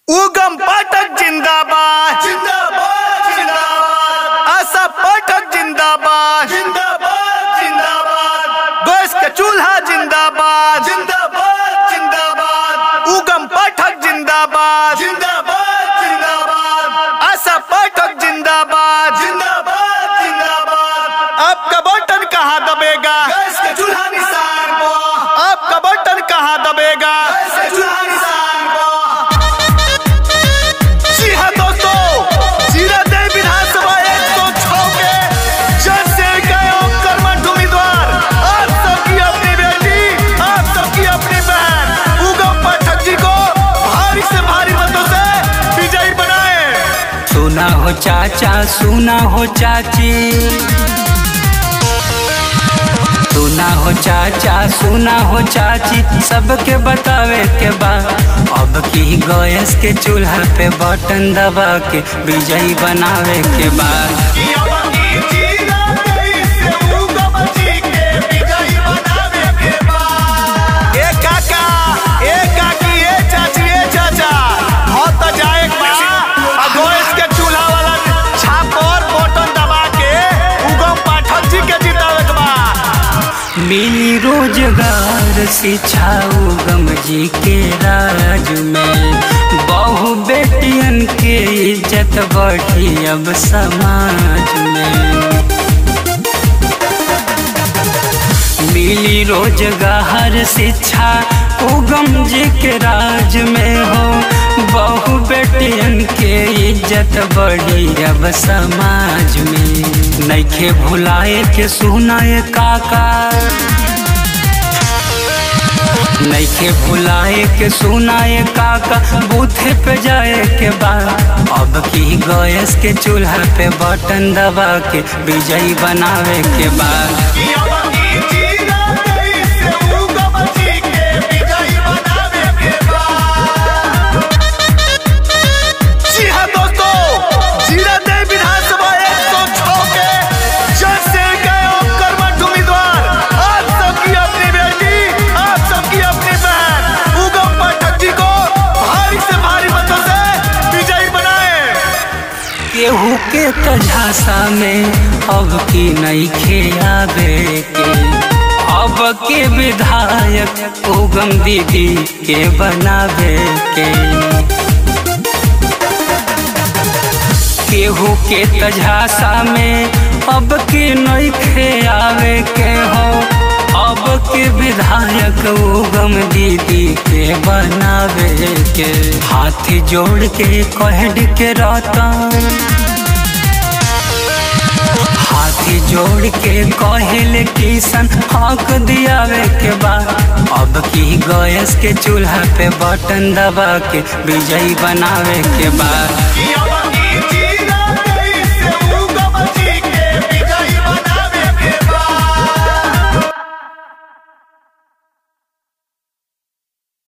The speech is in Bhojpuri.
उगम पाठक जिंदाबाद जिंदाबाद जिंदाबाद आशा पाठक जिंदाबाद जिंदाबाद जिंदाबाद गैस का चूल्हा जिंदाबाद जिंदाबाद जिंदाबाद उगम पाठक जिंदाबाद जिंदाबाद जिंदाबाद आशा पाठक जिंदाबाद जिंदाबाद जिंदाबाद आपका बटन कहाँ दबेगा गैस के चूल्हा निशान को आपका बटन कहाँ दबेगा गैस के चूल्हा निशान को जी हाँ दोस्तों जीरा दे विधानसभा एक सौ छह के जन सेविका एवं कर्मठ उम्मीदवार आप सबकी अपनी बेटी आप सबकी अपनी बहन उगम पाठक जी को भारी से भारी मतों से विजयी बनाए सुना हो चाचा सुना हो चाची सुना हो चाचा सुना हो चाची सबके बतावे के बाद अब की गैस के चूल्हा पे बटन दबा के विजयी बनावे के बाद ए काका ए काकी ए चाची ए चाचा हो तो जाए एक बा आ गैस के चूल्हा वाला छाप और बटन दबा के उगम पाठक जी के जितावे के बा मिली रोजगार शिक्षा उगम जी के राज में बहु बेटियन के इज्जत बढ़ी अब समाज में मिली रोजगार शिक्षा उगम जी के राज में हो बहु बेटियन के इज्जत बढ़ी अब समाज में नैखे भुलाए के सुनाए काका नैखे भुलाए के सुनाए काका बूथे पे जाए के बाद अब की गैस के चूल्हा पे बटन दबा के विजयी बनावे के बाद जी हाँ दोस्तों जीरा दे विधानसभा एक सौ छह के जन सेविका एवं कर्मठ उम्मीदवार आप सबकी अपनी बेटी आप सबकी अपनी बहन उगम पाठक जी को भारी से भारी मतों से विजयी बनाए केहू के तझासा में अब की नईखे आवे के अब के विधायक उगम दीदी के बनावे के केहू के तझासा में अब के नईखे आवे के हो अब के विधायक उगम दीदी के बनावे के हाथ जोड़ के कहड के रहता हाथी जोड़ के कहल किसन हक दियावे के बाद अब की गैस के चूल्हा पे बटन दबा के विजयी बनावे के बाद